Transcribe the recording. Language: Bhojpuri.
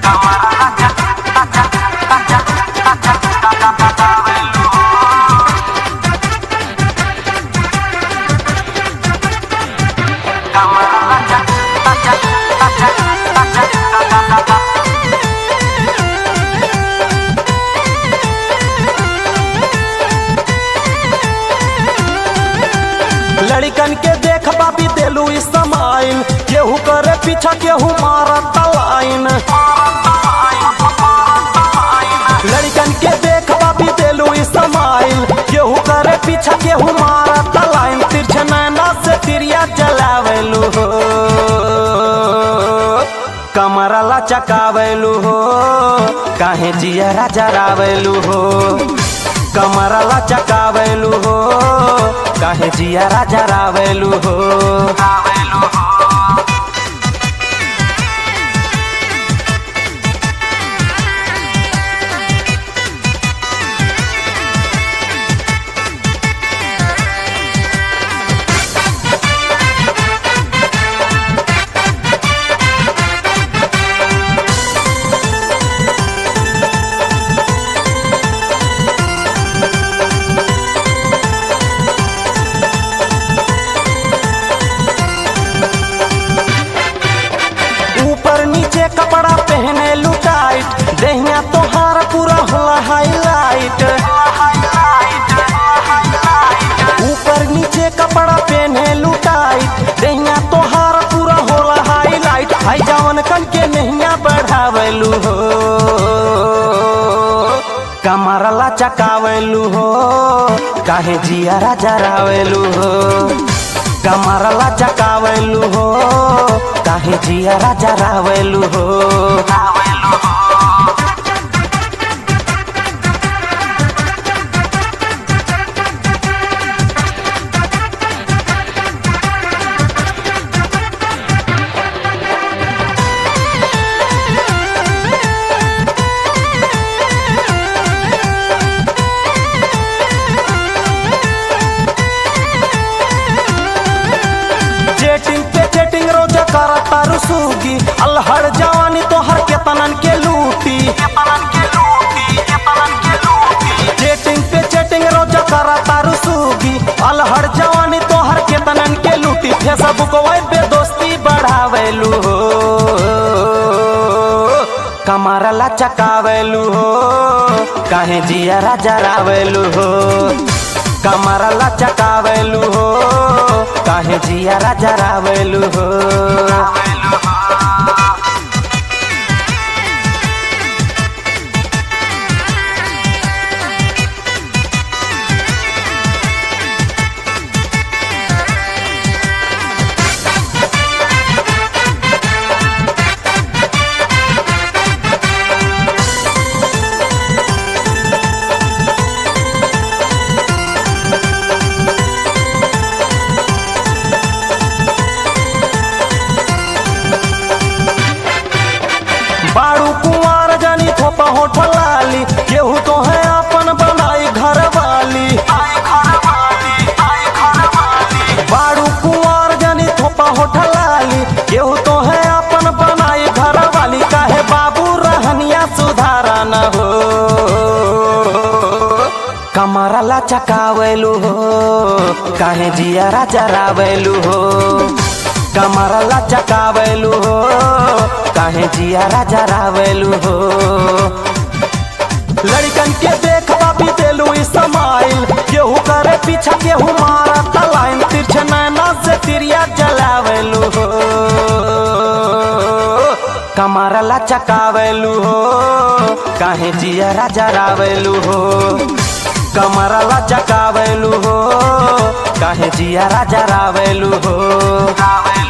लड़कन के देख बाबी देलू इस्माइल केहू करे पीछा केहू मारत लाइन लड़कन के देख बाबी देलू इस्माइल केहू करे पीछा केहू मारत लाइन तिरछ नैना से तिरिया चलावेलू हो कमरा लचकावेलू हो काहे जियरा जरावेलू हो कमरा लचकावेलू हो काहे जियरा जरावेलू हो ऊपर नीचे कपड़ा पहने लुटाइट देहिया तोहार पूरा होला हाईलाइट ऊपर नीचे कपड़ा पहने लुटाइट देहिया तोहार पूरा होला हाईलाइट आई जवन कन के नहिया बढ़ावेलू हो कमर लचकावेलू हो काहे जियरा जरावेलू हो कमर लचकावेलू हो काहे जियरा जरावेलू हो चेटिंग पे चेटिंग रोज करता रुसूगी अलहड़ जवानी तो हर के तनन के लूटी चेटिंग पे चेटिंग रोज करता रुसूगी अलहड़ जवानी तो हर के तनन के लूटी फेसबुक वाइब पे दोस्ती बढ़ावेलू हो कमर लचकावेलू हो काहे जियरा जरावेलू हो कमर लचकावेलू हो काहे जियरा जरावेलू हो बाड़ू कुंवार जानी थोपा होठ लाली केहू तो है अपन बनाई घर वाली बाड़ू कुंवार जानी थोपा होठ लाली केहू तो है अपन बनाई घर वाली काहे बाबू रहनिया सुधारा न हो कमरा लचकावेलू हो काहे जियरा जरावेलू हो कमरा लचकावेलू हो काहे जियरा जरावेलू हो लड़कन के देख बाबी देलू इस्माइल केहू करे पीछा केहू मारा तलाइन तिरछ नैना से तिरिया जलावेलू हो कमरा लचकावेलू हो काहे जियरा जरावेलू हो कमरा लचकावेलू हो काहे जियरा जरावेलू हो